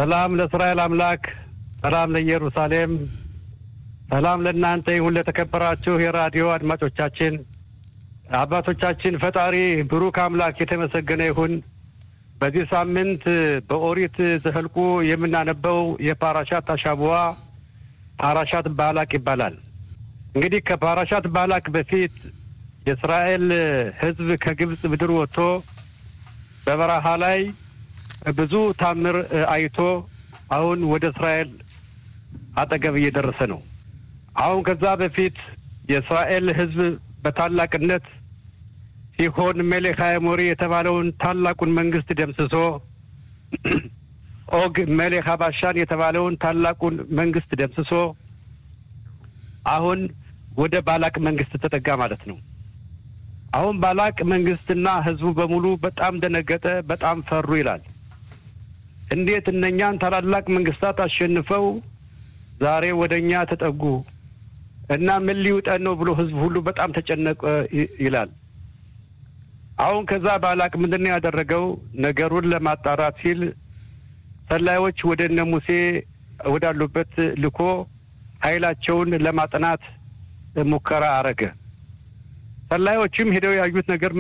ሰላም ለእስራኤል አምላክ፣ ሰላም ለኢየሩሳሌም፣ ሰላም ለእናንተ ይሁን። ለተከበራችሁ የራዲዮ አድማጮቻችን አባቶቻችን ፈጣሪ ብሩክ አምላክ የተመሰገነ ይሁን። በዚህ ሳምንት በኦሪት ዘኍልቍ የምናነበው የፓራሻት አሻቡዋ ፓራሻት ባላቅ ይባላል። እንግዲህ ከፓራሻት ባላቅ በፊት የእስራኤል ሕዝብ ከግብፅ ምድር ወጥቶ በበረሃ ላይ ብዙ ታምር አይቶ አሁን ወደ እስራኤል አጠገብ እየደረሰ ነው። አሁን ከዛ በፊት የእስራኤል ሕዝብ በታላቅነት ሲሆን ሜሌክ ሃሞሪ የተባለውን ታላቁን መንግስት ደምስሶ ኦግ ሜሌክ ሀባሻን የተባለውን ታላቁን መንግስት ደምስሶ አሁን ወደ ባላቅ መንግስት ተጠጋ ማለት ነው። አሁን ባላቅ መንግስትና ህዝቡ በሙሉ በጣም ደነገጠ፣ በጣም ፈሩ ይላል። እንዴት እነኛን ታላላቅ መንግስታት አሸንፈው ዛሬ ወደ እኛ ተጠጉ እና ምን ሊውጠን ነው ብሎ ህዝቡ ሁሉ በጣም ተጨነቀ ይላል። አሁን ከዛ ባላቅ ምንድን ነው ያደረገው? ነገሩን ለማጣራት ሲል ሰላዮች ወደ እነ ሙሴ ወዳሉበት ልኮ ኃይላቸውን ለማጥናት ሙከራ አረገ። ሰላዮችም ሄደው ያዩት ነገር